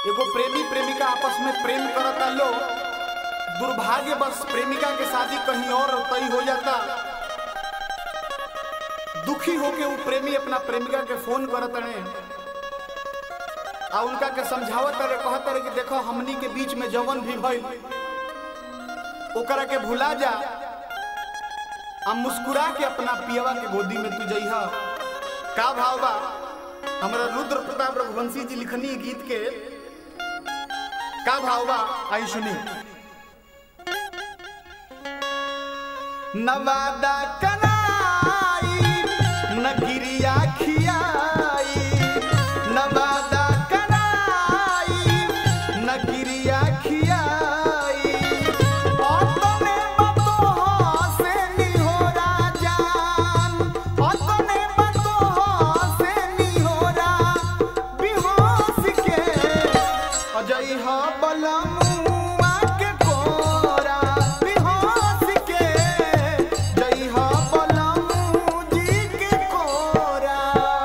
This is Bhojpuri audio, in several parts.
एगो प्रेमी प्रेमिका आपस में प्रेम करता लो दुर्भाग्य बस प्रेमिका के शादी कहीं और तय हो जाता दुखी होके वो प्रेमी अपना प्रेमिका के फोन करत रहे आ उनका के समझावत रहे कहत रहे कि देखो हमनी के बीच में जवन भी भइल ओकरा के भुला जा आ मुस्कुरा के अपना पियवा के गोदी में तू जइहा का भाव बा हमारा रुद्र प्रताप रघुवंशी जी लिखनी गीत के का भाव बा आई सुनी नवादा कनाई नगिरिया खियाई नवादा कनाई नगिरिया खियाई ओतने बतोहा से निहोरा जान ओतने बतोहा से निहोरा बिहोश के अजई हा बलमुआ के कोरा बिहोश के जई हा बलमू जी के कोरा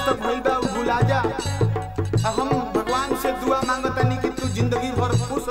तक भइल बा उ भुला जा आ हम भगवान से दुआ मांगतनी कि तू जिंदगी भर खुश